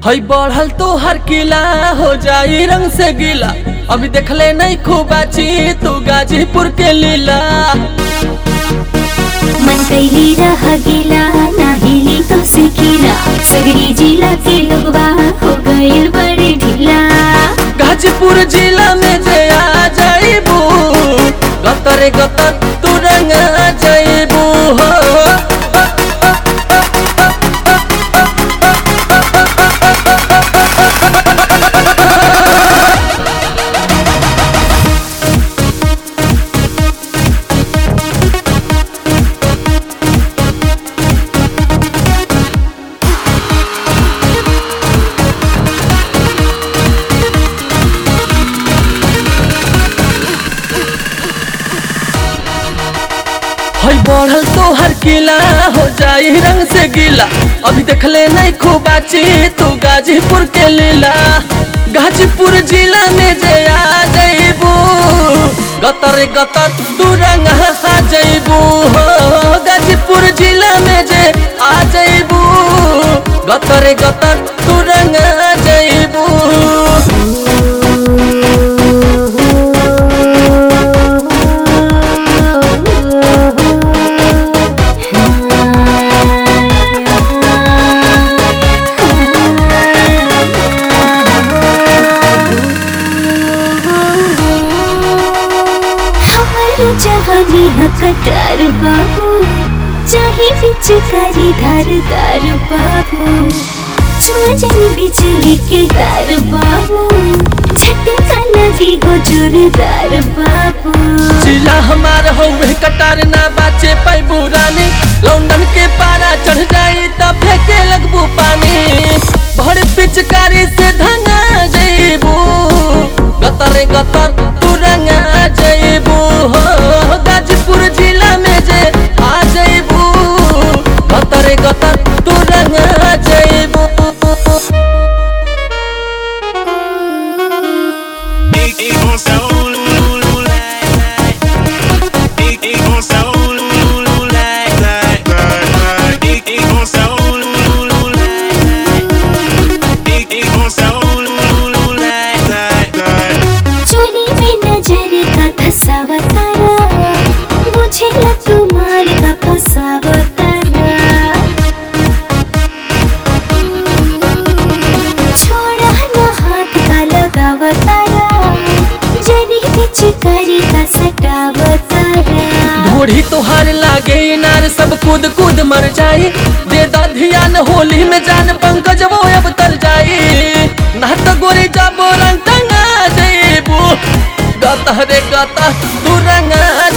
हई बढ़ल तो हर किला हो जाई रंग से गीला अभी देखले नहीं खूब अच्छी तू गाजीपुर के लीला मन कैली रह गेला नाहिली तो सिकिला सगरी जिला के लोगवा हो गइल बड़े ढीला गाजीपुर जिला में जे आ जाइबू गतरे गतर तू रंग जाइबू हो हई बढ़ल तो हर किला हो जाई रंग से गीला अभी देखले नहीं खूब अच्छी तू गाजीपुर के लीला गाजीपुर जिला में जे आ जाइबू गतर गतर तू रंग आ जाइबू हो गाजीपुर जिला में जे आ जाइबू गतर गतर तू रंग आ जाइबू हमारी जवानी हकदार बाबू चाहे पिचकारी धारदार बाबू छुआ जानी बिजली के तार बाबू झटका लगी गो जोरदार बाबू जिला हमार हौवे कटार ना बाचे पैबू रानी लौंडन के पारा चढ़ जाई त फेंके लगबू पानी भर पिचकारी से धंगा जइबू गतर गतर तू रंगा जइबू हो गाजीपुर जिला में जे आ जइबू गतर गतर तू रंगा जइबू Ik, ik gon sa oeh, oeh, oeh, lei, lei. Ik, ik gon sa oeh, oeh, oeh, lei, lei, lei, lei. Ik, ik gon sa oeh, oeh, oeh, lei, lei. Ik, ik gon sa oeh, oeh, oeh, lei, lei, lei. चोली में नजर का धसावतारा मुझे लग तुम्हारे का फसावतारा छोड़ा ना हाथ का लगावतारा जरी पिचकारी का सटावतारा ढोढ़ी तोहार लागे नार सब कूद कूद मर जाई दे दा ध्यान होली में जान पंकज वो अब तर जाई ना तो गोरी जाबो रंग टंगा जेबू गता रे गता तू रंगा